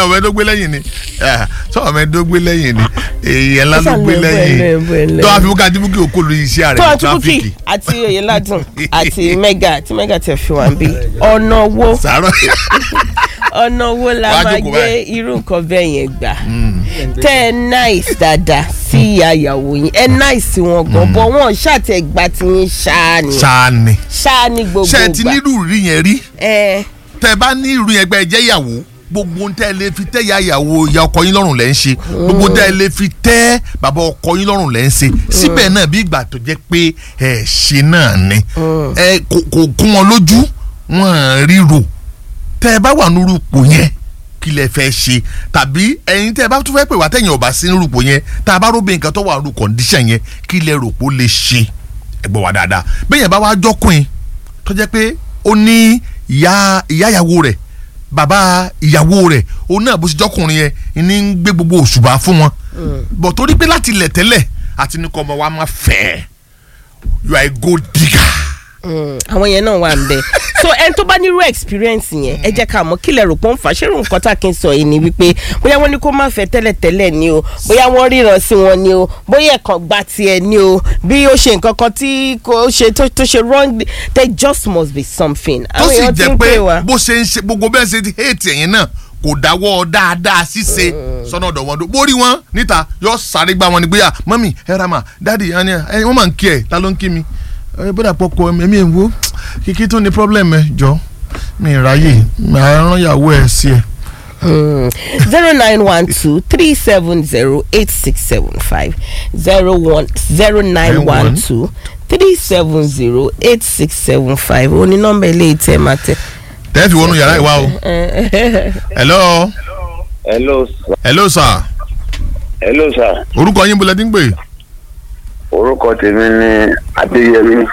ọmọ ẹdó gbé lẹ́yìn ni sọ ọmọ ẹdó gbé lẹ́yìn ni èèyàn ńlá ló gbé lẹ́yìn tó a fi mú ká dìbò kí o kó lórí iṣẹ́ rẹ̀ tó ní àtúbùkì tráfíkì àti oyèládùn àti mega tí mega tẹ fi wà ń bí ọ̀nà wo sàárọ̀ ọ̀nà wo la Wàá máa jókòó gbé báyìí. irú nǹkan bẹ́ẹ̀ yẹn gbà tẹ́ ẹ nice dáadáa sí ìyá ìyàwó yín ẹ nice wọn gan bọ́ wọn ṣàtẹ̀ gbà tí yín ṣáá ni ṣáà ni ṣáá ní gbogbo ṣe ti gbà nírú rí yẹn rí ẹ tẹ bá ní irú yẹn gbẹ ẹ jẹ́ ìyàwó gbogbo ohun tẹ́ ẹ lè fi tẹ́ ìyá ìyàwó ìyá ọkọ yín lọ́rùn lẹ́ ń ṣe gbogbo ohun tẹ́ ẹ lè fi tẹ́ bàbá ọkọ yín lọ́rùn lẹ́ ń ṣe síbẹ̀ náà bí ìgbà tó jẹ́ pé ẹ ṣe náà ni ẹ kò kò kún wọn lójú wọn ríro tẹ́ ẹ bá wà nírú ipò yẹn kí lẹ fẹ́ ṣe tàbí ẹ̀yin tẹ́ ẹ bá tún fẹ́ pè wá tẹ̀yìn ọ̀bà sí nírú ipò yẹn tá a bá róbìn nǹkan tó wà nírú kọ̀ǹdíṣàn yẹn kí lẹ rò pé ó lè ṣe ẹ gbọ́ wá dáadáa bẹ́ẹ̀ yẹn bá wá jọ́kùn tó jẹ́ pé ó ní ìyá ìyá ìyàwó rẹ̀ bàbá ìyàwó rẹ̀ òun náà bó ṣe jọkùnrin yẹn ní ń gbé gbogbo òṣùbà fún wọn bọ̀ torí pé láti ilẹ̀ tẹ́lẹ̀ àti ní kọ́ ọmọ wa máa fẹ́ you are a gold digger. Mm, àwọn yẹn náà wà ń bẹ so ẹni tó bá nírú experience yẹn ẹ jẹ́ ká mọ̀ kí lẹ rò pé ó ń fà ṣé irú nǹkan tá a kì í sọ yìí ni wípé bóyá wọ́n ní kó má fẹ́ tẹ́lẹ̀tẹ́lẹ̀ ni o bóyá wọ́n ríran sí wọn ni o bóyá ẹ̀kan gba tiẹ̀ ni o bí ó ṣe nǹkan kan tí kò ṣe tó tó ṣe wrong there just must be something. tó Àwọn sì èèyàn ti jẹ́ ń pé pè wá. bó ṣe ń ṣe gbogbo bẹ́ẹ̀ ṣe ti hate ẹ̀yìn náà kò dáwọ́ dáadáa ṣíṣe sọ́nà ọ̀dọ̀ wọn bórí wọn níta yóò sáré gbá wọn ni gbéyà mọ́mì ẹ ra mà dáàdì ẹni ẹ wọ́n máa ń kí ẹ ta ló ń kí mi ẹ bọ́dà pọ̀kọ ẹ̀mí ẹ̀ ń wo kíkí tó ní problem ẹ jọ mi ì ráyè màá rán ìyàwó ẹ sí ẹ. zero nine one two three seven zero eight six seven five zero one zero nine one two three seven zero eight six seven five ó ní nọ́mbà ilé ìtẹ́ máa tẹ. tẹ́ fi wọnú yàrá ìwá o. hello hello sir. hello sir hello sir. orúkọ yín bọ́lá dín pé orúkọ tèmi ni adéyẹmí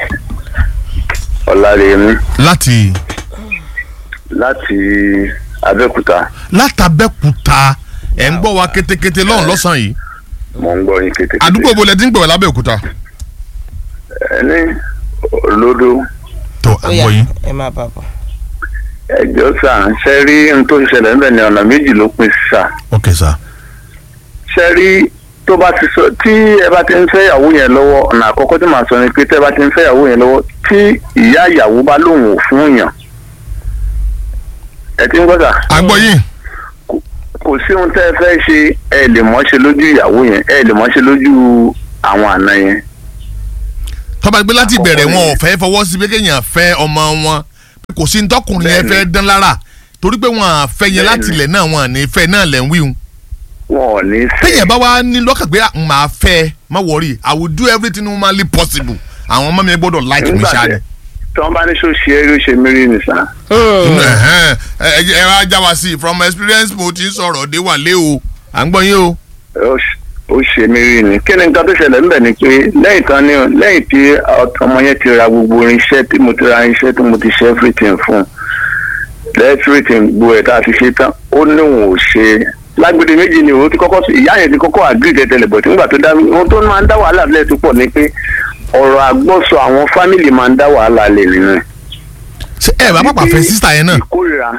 ọlárẹmí láti láti abẹ́òkúta látàbẹ́kúta ẹ̀ ń gbọ́ wa kétékété lọ́hùn lọ́sàn-án yìí mò ń gbọ́ yín kété. àdúgbò bọ́lá dín pé wà lábẹ́òkúta. ẹni olódó tó Ó yá, àgbọ̀ yín. ẹ máa bá bọ̀. ẹjọ́ sà ṣe rí n tó ṣẹlẹ̀ níbẹ̀ ní ọ̀nà méjì ló pín sí sà ok sir. ṣe rí tó bá ti sọ tí ẹ bá ti ń fẹ́ ìyàwó yẹn lọ́wọ́ ọ̀nà àkọ́kọ́ tí màá sọ ni pé tẹ́ ẹ bá ti ń fẹ́ ìyàwó yẹn lọ́wọ́ tí ìyá ìyàwó bá lóun ò fún yàn ẹ ti ń gbọ́ sà. àgbọ̀ yín. kò sí ohun tẹ́ ẹ fẹ́ ṣe ẹ lè mọ́ ṣe lójú ìyàwó yẹn ẹ lè mọ́ ṣe lójú àwọn àna yẹn. tọ́ba gbé láti bẹ̀rẹ̀ wọn ò fẹ́ fọwọ́ sí pé kéèyàn fẹ́ ọmọ wọn pé kò sí ntọ́kùnrin yẹn fẹ́ dán lára torí pé wọn à fẹ́ yẹn láti ilẹ̀ náà wọn à ní fẹ́ náà lẹ̀ ń wíhun. wọn ò ní fẹ́. téèyàn bá wá ní lọ́kàn pé n máa fẹ́ ẹ má wọrí i will do everything humanly possible àwọn ọmọ mi gbọ́dọ̀ like mi ṣáà ni. tí wọ́n bá ní ṣó ṣe é ló ṣe mí rí nìsà. Ẹ̀hẹ́n, ẹ ẹ ẹ wá já wa sí i from experience mo ti ń sọ̀rọ̀ dé wà lé o à ń gbọ́ yín o. ó ṣ- ó ṣe mí rí ni kí ni nǹkan tó ṣẹlẹ̀ ńbẹ̀ ni pé lẹ́yìn tán ni lẹ́yìn tí ọmọ yẹn ti ra gbogbo irinṣẹ́ tí mo ti ra irinṣẹ́ tí mo ti ṣe everything fún everything gbogbo ẹ̀ tá a fi ṣe tán ó ní òun ò ṣe lágbèdè méjì ni òun ti kọ́kọ́ sí ìyá yẹn ti kọ́kọ́ agree tẹ́tẹ́lẹ̀ bọ̀ tí nígbà tó dá ohun tó máa ń dá wàhálà lẹ́ẹ̀ tó pọ̀ ni pé ọ̀rọ̀ àgbọ́sọ àwọn fámìlì máa ń dá wàhálà lẹ̀ nínú ẹ̀. ṣé ẹ bá pàpà fẹ́ sísà yẹn náà ìkórira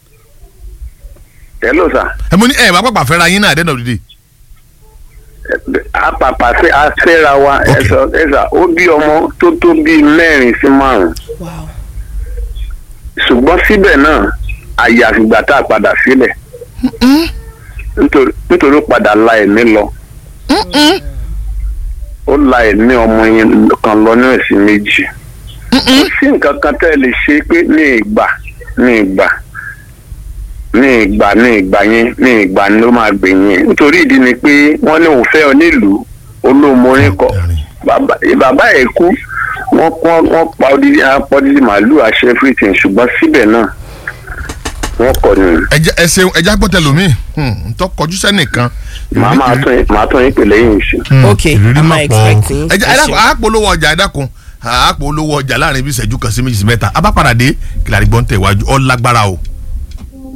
hello sir ẹ mo ní ẹ bá pàpà fẹ́ ra yín náà at the end of the day. apapa fẹ́ afẹ́ra wa Okay. ẹ̀sọ́ ẹ̀sà ó bí ọmọ tó tó bíi mẹ́rin sí márùn-ún Wow. ṣùgbọ́n síbẹ̀ náà àyàfìgbà tá a padà sílẹ̀ nítorí- nítorí ó padà la ẹ̀mí lọ ó la ẹ̀mí ọmọ yẹn kan lọ ní ẹ̀sìn méjì kò sí nǹkan kan tẹ́ ẹ lè ṣe pé ní ìgbà ní ìgbà ní ìgbà ní ìgbà yẹn ní ìgbà ni ló máa gbẹ̀yìn ẹ̀ nítorí ìdí ni pé wọ́n ní òun fẹ́ ọ nílùú olómorin kọ bàbá bàbá ẹ̀ kú wọ́n kọ́ wọ́n pa odidi apọ̀ odidi màálù àṣẹ everything ṣùgbọ́n síbẹ̀ náà wọ́n kọ̀ ni ẹjẹ ẹsẹ ẹjẹ agbọ́tẹ lomi ntọ́ kọjú sẹ́nìkan. màá máa tún yín- màá tún yín pè lẹ́yìn ìṣe. Ok, I'm expecting. ẹjẹ ẹdàkùn àpolówó ọjà ẹdàkùn àpolówó ọjà láàrin ibi ìṣẹ́jú kan sí méjì sí mẹ́ta abápadà dé kìlàrí gbọ́n tẹ̀ wájú ọ lágbára o.